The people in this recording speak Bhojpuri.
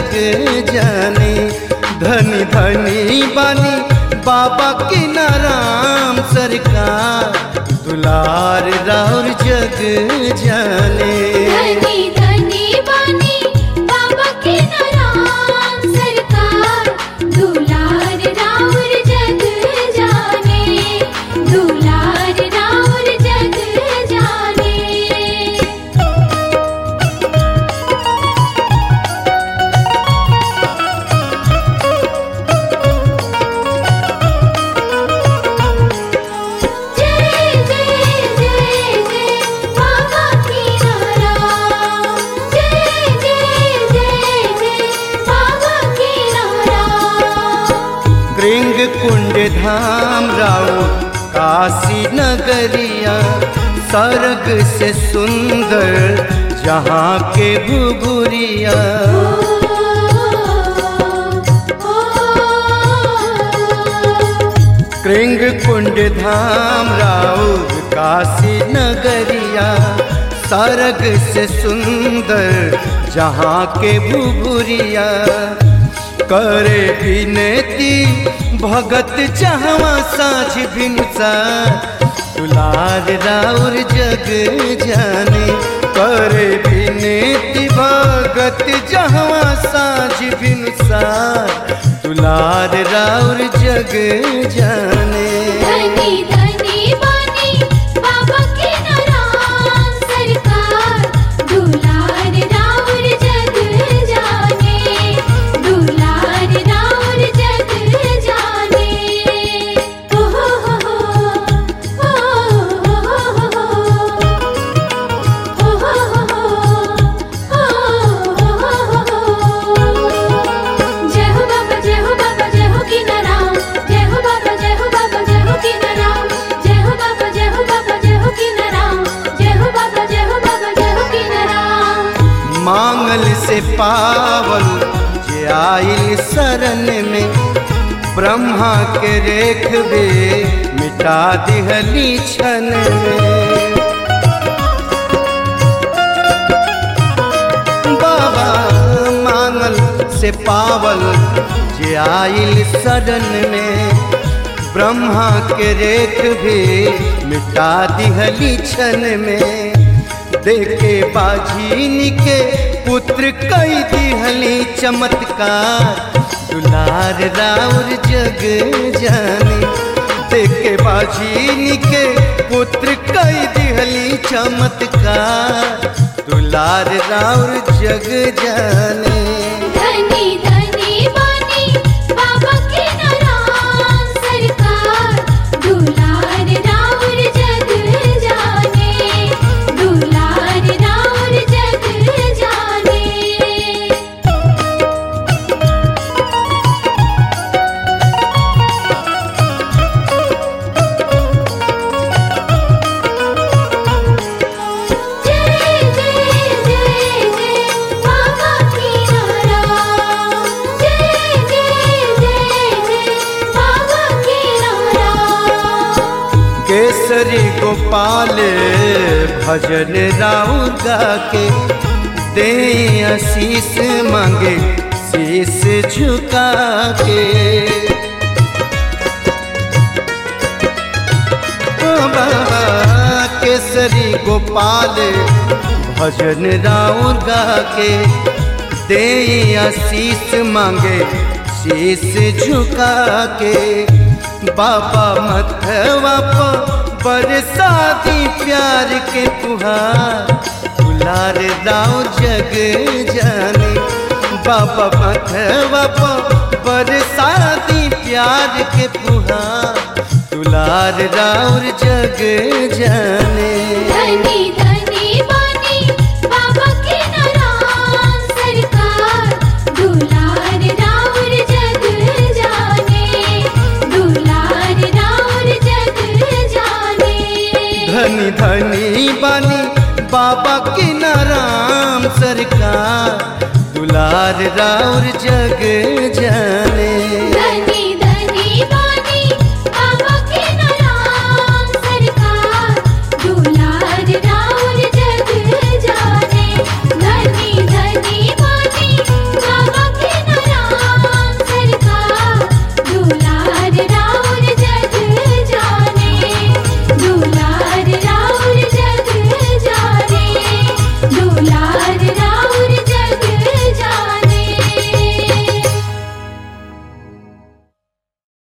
जग जाने धनी धनी बानी बाबा की नाराम सरकार दुलार राउर जग जाने धनी धनी बानी बाबा के नाम सरकार दुलार राउर जग जाने दुलार राउर जग जाने जय जय जय जय बाबा की नारा जय जय जय जय बाबा की नारा कृंग कुंड धाम राउ काशी नगरिया सर्ग से सुंदर जहाँ के भुगुरिया कृंग कुंड धाम राउर काशी नगरिया सर्ग से सुंदर जहाँ के भुगुरिया करे विनती भगत जहवा साझ भिनसा दुलार राउर जग जाने करे विनती भगत जहवा साझ भिनसा दुलार राउर जग जाने धनी धनी बानी बाबा के नाम सरकार दुलार राउर जग जाने दुलार राउर जग जाने ओ हो हो हो ओ हो हो हो जय हो बाबा जय हो बाबा जय हो की नाम जय हो बाबा जय हो बाबा जय हो की नाम जय हो बाबा जय हो बाबा जय हो की नाम जय हो बाबा जय हो बाबा जय हो की नाम मांगल से पावल जे आइल शरण में ब्रह्मा के रेखबे मिटा दिहली क्षण में बाबा मांगल से पावल जे आइल शरण में ब्रह्मा के रेख भी मिटा दिहली क्षण में देखे बाझीन के पुत्र कई दिहली चमत्कार दुलार राउर जग जाने देखे बाझीन के पुत्र कई दिहली चमत्कार दुलार राउर जग जाने धनी धनी बानी बाबा के नाम सरकार दुलार राउर जग जाने दुलार राउर जग जाने जय जय जय जय बाबा की नारा जय जय जय जय बाबा की नारा केसरी गोपाल भजन राउर गा के दे आशीष मांगे शीश झुका के ओ बाबा केसरी गोपाल भजन राउर गा के दे आशीष मांगे शीश झुका के बाबा मथवा पर बरसाती प्यार के तुहार दुलार राव जग जाने बाबा मथवा पर बरसाती प्यार के पुहार दुलार राउर जग जाने धनी धनी बानी बाबा के नाम सरकार दुलार राउर जग जाने दुलार राउर जग जाने धनी धनी बानी बाबा की नाराम सरकार दुलार राउर जग जाने